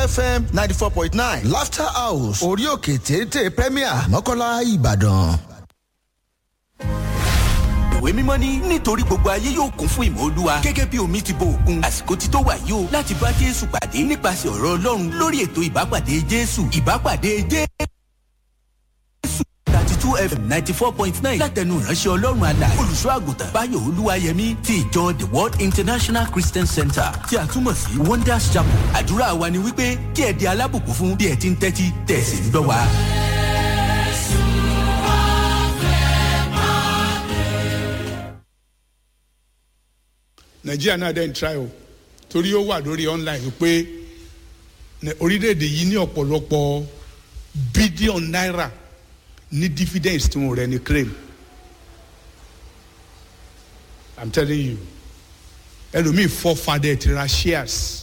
fm ninety four point nine laughter house orí òkè téńté premier mọ́kànlá ìbàdàn. ìwé mímọ́ ní nítorí gbogbo ayé yóò kún fún ìmọ̀ olúwa gẹ́gẹ́ bí omi ti bo òkun àsìkò ti tó wà yìí o láti bá jésù pàdé nípasẹ̀ ọ̀rọ̀ ọlọ́run lórí ètò ìbápàdé jésù ìbápàdé jésù thirty two fm ninety four point nine látẹnu ìránṣẹ́ ọlọ́run àlà olùṣọ́ àgùntàn báyọ̀ olúwayẹmí ti ìjọ the world international christian center tí a túmọ̀ sí wonders chapel àdúrà wa ni wípé kí ẹ di alábùkún fún bí ẹ ti ń tẹ́tí tẹ̀sí ń gbọ́ wa. nàìjíríà náà dẹ́n try o torí ó wà lórí online pé ní orílẹ̀-èdè yìí ní ọ̀pọ̀lọpọ̀ bílíọ̀n náírà ní dividends tí wọ́n rẹ̀ ní claim i'm telling you ẹlòmíì fọ́ fadẹ̀ ti ra shares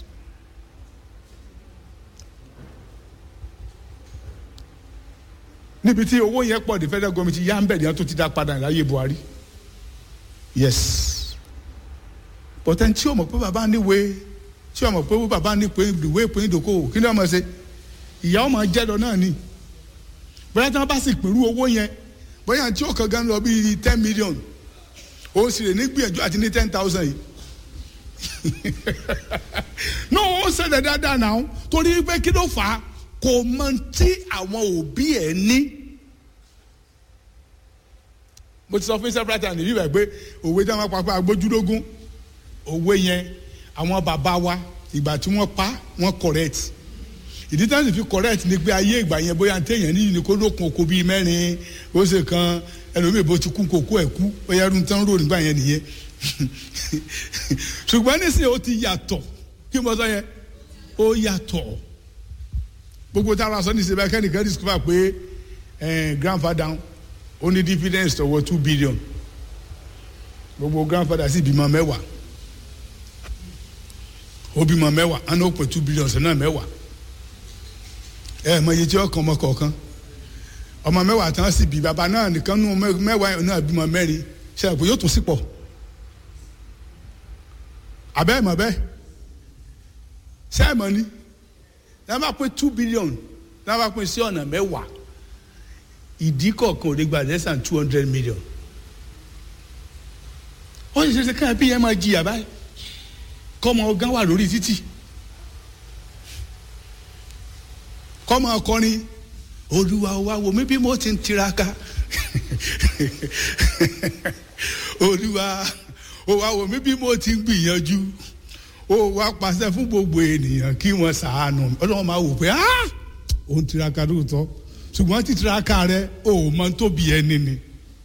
níbi tí owó yẹn pọ̀ ní federal government yá ń bẹ̀ ní wọn tó ti dá padà láyé buhari yes bọ̀tẹ́ tí o mọ̀ pé bàbá níwèé tí o mọ̀ pé bàbá ní pé ìwé ìpín ìdókòwò kí ni wọ́n mọ̀ ṣe ìyá ọmọ jẹ́ lọ náà ni bóyá tí wọ́n bá sì pẹ̀lú owó yẹn bóyá tí ó kàn gan lọ bíi ten million ó sì lè ní gbìyànjú àti ní ten thousand yìí no ó ṣẹlẹ̀ dáadáa náà torí pé kí ló fà á kò mọ tí àwọn òbí ẹ̀ ní mo ti sọ fún several times níbí bẹ́ẹ̀ pé òwe tí wọ́n pa pé agbójúlógún òwe yẹn àwọn bàbá wa ìgbà tí wọ́n pa wọ́n correct ìdí tí wọ́n sì fi correct ni pé ayé ìgbà yẹn bóyá téèyàn ní ní kó lókun oko bíi mẹ́rin ó ṣe kan ẹlòmíì bó ti kú kókó ẹ̀ kú bóyá ẹrú tán rò nígbà yẹn nìyẹn ṣùgbọ́n nísìnyí ó ti yàtọ̀ kí mo sọ yẹn ó yàtọ̀ gbogbo táwọn aṣọ níṣẹ́ bá kẹ́nìkan discover pé grandfather ó ní dividends tọwọ́ two billion gbogbo grandfather sì bímọ mẹ́wàá ó bímọ mẹ́wàá á ní ó pè two billion sí náà mẹ́wàá ẹ mọ iye tí ó kàn ọmọ kọ̀ọ̀kan ọmọ mẹ́wàá tán sì bí bàbá náà nìkan nù mẹ́wàá náà bímọ mẹ́rin ṣe àpò yóò tún sí pọ̀ abẹ́ mọ̀ bẹ́ẹ̀ ṣe é mọ̀ ni náà bá pé two billion náà bá pé sí ọ̀nà mẹ́wàá ìdí kọ̀ọ̀kan ò lè gba less than two hundred million ó sì ṣe ṣe káyọ̀ bí yẹn máa jìyà báyìí kọ́mọ ọgán wà lórí títì kọ́mọ ọkọrin olúwa wa wò mí bí mo ti ń tiraka olúwa wa wò mí bí mo ti ń gbìyànjú ó wá pàṣẹ fún gbogbo ènìyàn kí wọ́n ṣàánú ọlọ́run máa wò pé ó ń tiraka lóòótọ́ ṣùgbọ́n títiraka rẹ ò mọ tóbi ẹni ni.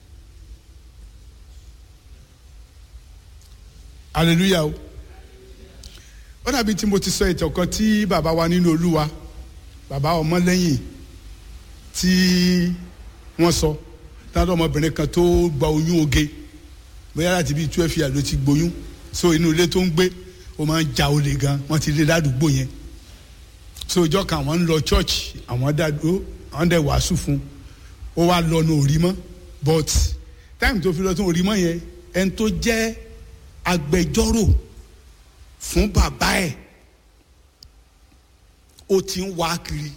hallelujah o ó dàbí tí mo ti sọ ìtàn kan tí bàbá wa nínú olúwa bàbá ọmọlẹ́yìn tí wọ́n sọ táwọn ọmọbìnrin kan tó gba oyún oge bóyá láti bíi twelve years ló ti gboyún so inú ilé tó ń gbé ó máa ń ja olè gan wọ́n ti lé ládùúgbò yẹn so ìjọ kan àwọn ń lọ church àwọn dàdúró àwọn dẹ̀ wàásù fún ó wá lọ ní orí mọ́ but time tó fi lọ tó orí mọ́ yẹn ẹni tó jẹ́ agbẹjọ́rò fún bàbá ẹ̀ ó ti ń wá kiri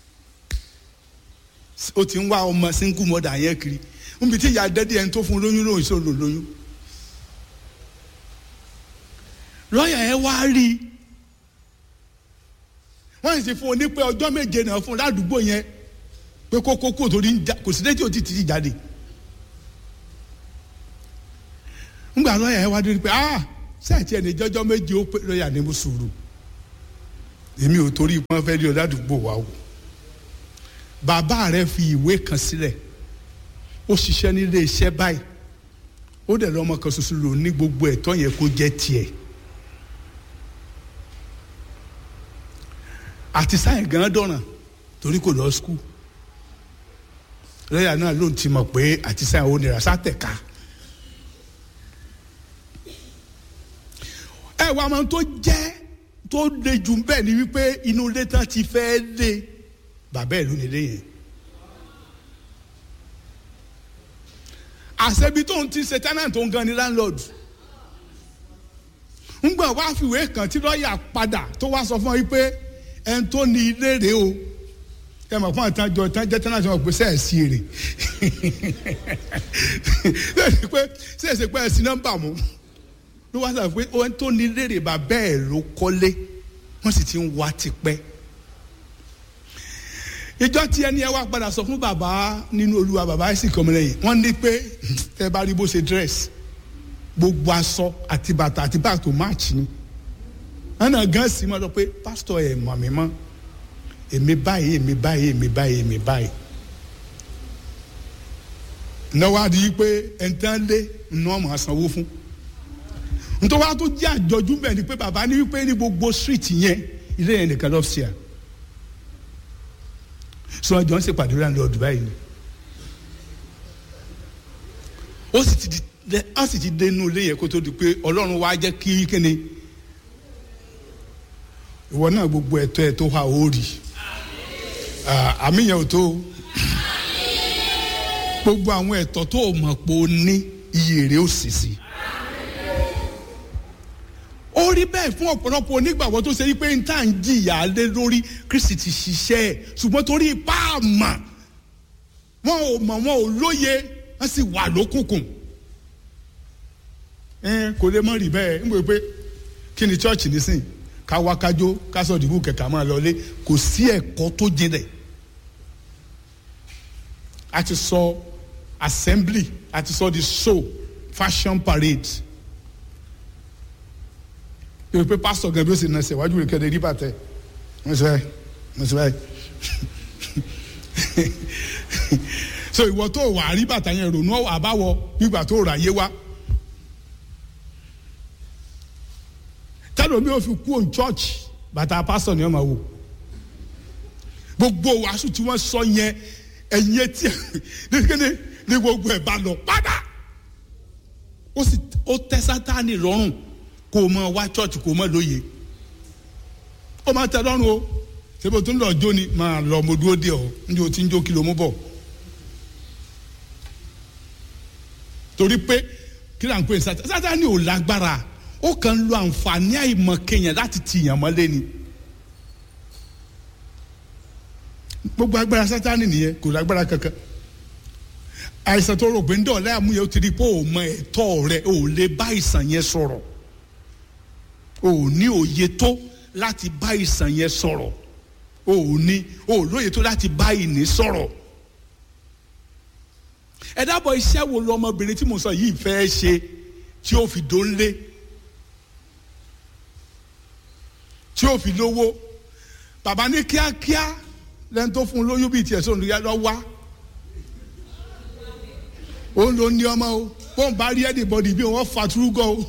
ó ti ń wá ọmọ single mother yẹn kiri níbi tí ìyá dẹ́dí ẹni tó fún lóyún lóyún sọ lò lóyún lọ́ọ̀yà yẹn wá rí i wọ́n sì fún un ní pé ọjọ́ méje náà fún un ládùúgbò yẹn pé kókó kó torí kò sí létí òtí ti jáde ńgbà lọ́ọ̀yà yẹn wá dé pé ah sẹ́ẹ̀tì ẹni jọjọ́ méje ó pé lọ́ọ̀yà ní mo sùúrù èmi ò torí wọn fẹ́ rí ọ ládùúgbò wa o bàbá rẹ fi ìwé kan sílẹ̀ ó ṣiṣẹ́ nílé iṣẹ́ báyìí ó dẹ̀ lọ́mọ kan ṣoṣo lò ní gbogbo ẹ̀tọ́ yẹn kó jẹ́ tiẹ̀ àti sáyẹn gan dọ̀ràn torí kò lọ skul lọ́yà náà ló ń ti mọ̀ pé àti sáyẹn ò nira sátẹ̀ka ẹ wà máa tó jẹ́ tó le jù bẹ́ẹ̀ ni wípé inú ilé tán ti fẹ́ lé bàbá ẹ̀ ló nílé yẹn àṣẹbi tó ń ti ṣe tenant tó ń gan ni landlord ńgbà wá fìwé kan tí lọ́ọ̀yà padà tó wá sọ fún ọ wípé ẹni tó ní ilé rèé o ẹ mọ̀ fún àtàjọ ìtàjẹ́ tí wọ́n gbé sẹ́ẹ̀sì èrè lẹ́yìn pé sẹ́ẹ̀sì pé ẹ̀sìn nọ́mbà mú ló wá sọ pé ẹni tó ní ilé rèé bá bẹ́ẹ̀ ló kọ́lé wọ́n sì ti ń wá tipẹ́ ìjọ tí ẹni ẹ wá padà sọ fún bàbá nínú olúwa bàbá ẹ sì kọ́ mi lẹ́yìn wọ́n ní pé tẹ́ bá rí bó ṣe dress gbogbo aṣọ àti bàtà àti bàtà tó match ni ẹnà gan sì máa sọ pé pásítọ̀ ẹ̀ mọ̀ mí mọ́ èmi báyìí èmi báyìí èmi báyìí èmi báyìí náwó adi pé ẹ̀ńtán lé ní ọmọ àsanwó fún nítorí wàá tó jẹ́ àjọjú bẹ́ẹ̀ ni pé bàbá ní wípé ní gbogbo street yẹn ilé yẹn nìkan lọ́ọ́ sí à sọ ọjọ́ ń ṣèpàdé rẹ̀ lọ́ọ́ Dubai ni ó sì ti di ó sì ti dé inú ilé yẹn kó tó di pé Ọlọ́run wá jẹ́ kí kíni ìwọ náà gbogbo ẹ̀tọ́ ẹ̀ tó wà ó rì àmì yẹn ò tó gbogbo àwọn ẹ̀tọ́ tó o mọ̀ pé o ní iye rẹ̀ ó sì sí ó rí bẹ́ẹ̀ fún ọ̀pọ̀lọpọ̀ onígbàgbọ́ tó ṣe wípé n tá à ń jìyà lé lórí Kristi ti ṣiṣẹ́ ẹ̀ ṣùgbọ́n torí ipá àmà wọn ò mọ̀ wọn ò lóye wọ́n sì wà lókùnkùn ẹ kò lè mọ̀ rí bẹ́ẹ̀ ń bọ̀ pé kí ni chọ́ọ̀chì nísìn ká wá kájó ká sọ ìdìbò kẹ̀kẹ́ máa lọlé kò sí ẹ̀kọ́ tó jinlẹ̀ a ti sọ assembly a ti sọ the show fashion parade yóò pé pásítọ̀ gan bí ó sì nà ṣe wájú rẹ̀ kẹ́lẹ́ rí bàtẹ́ wọ́n sọ báyìí wọ́n sọ báyìí so ìwọ tó wà rí bàtà yẹn ronú àbáwọ nígbà tó rà yé wá tẹ́lẹ̀ omi ò fi kú òun church bàtà pásítọ̀ ni wọ́n máa wò gbogbo wàásù tí wọ́n sọ yẹn ẹ̀yìn etí ẹ̀ ní gbogbo ẹ̀ bá lọ padà ó sì ó tẹ́ sátánì lọ́rùn kó o máa wá church kó o máa lóye ó máa tẹ́ lọ́rùn o ṣebí tó ń lọ jó ni máa lọ mo dúró dé ọ níjó tí ń jó kí ló mú bọ̀ torí pé kí là ń pè sátánì sátánì ò lágbára ó kàn ń lo àǹfààní àìmọ̀ kéèyàn láti tìyàn mọ́lé ni gbogbo agbára sátánì nìyẹn kò lágbára kankan àìsàn tó rò pé ń dọ̀ọ́lẹ́ àmúyẹ ó ti di pé ò mọ ẹ̀tọ́ rẹ ò lè bá àìsàn yẹn sọ̀rọ̀ ò ní òye tó láti bá àìsàn yẹn sọ̀rọ̀ ò ní ò lóye tó láti bá ìní sọ̀rọ̀ ẹ dábọ̀ iṣẹ́ wo lọmọbìnrin tí mo sọ yìí fẹ́ ṣe tí ó fi dóńlé tí ó fi lówó bàbá ní kíákíá lẹ́nu tó fún un lóyún bíi tiẹ̀ sóun lọ wá òun ló ní ọmọ o bóun bá rí ẹnìbọdì bí wọn fa túrúgọ o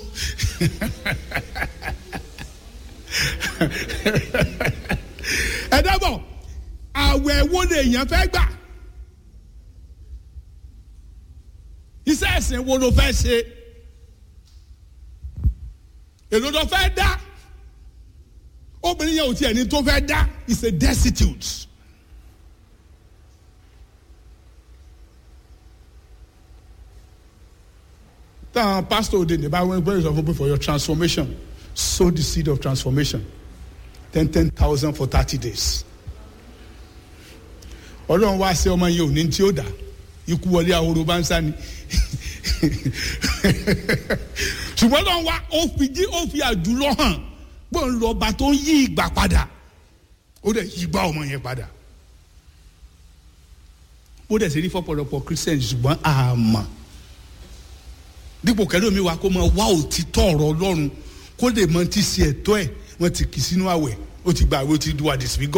ẹ dábọ̀ àwẹ̀ wo lèèyàn fẹ́ gbà iṣẹ́ ẹ̀sìn wo ló fẹ́ ṣe èlò ló fẹ́ dá obìnrin yẹn ò tiẹ̀ ní tó fẹ́ dá is a destitute. táwọn pastor òde ní báwọn ẹgbẹ́ ìsọfún pé for your transformation sow the seed of transformation ten ten thousand for thirty days. ọlọ́run wá sí ọmọ yẹn òní tí ó dà ikú wọlé ahoro bá ń sá ni ṣùgbọ́n lọ́n wá ó fi jí ó fi àjùlọ hàn gbọ́n lọ ọba tó ń yí ìgbà padà ó dẹ̀ yí gbá ọmọ yẹn padà ó dẹ̀ sì rí fọ́pọ̀lọpọ̀ christian ṣùgbọ́n àmọ́ dípò kẹlẹ́ mi wá kó máa wá òtítọ́ ọ̀rọ̀ ọlọ́run kó lè mọ ti ṣe ẹ̀tọ́ ẹ̀ wọ́n ti kì sínú àwẹ̀ ó ti gba àwẹ̀ ó ti du àdìsíbígọ́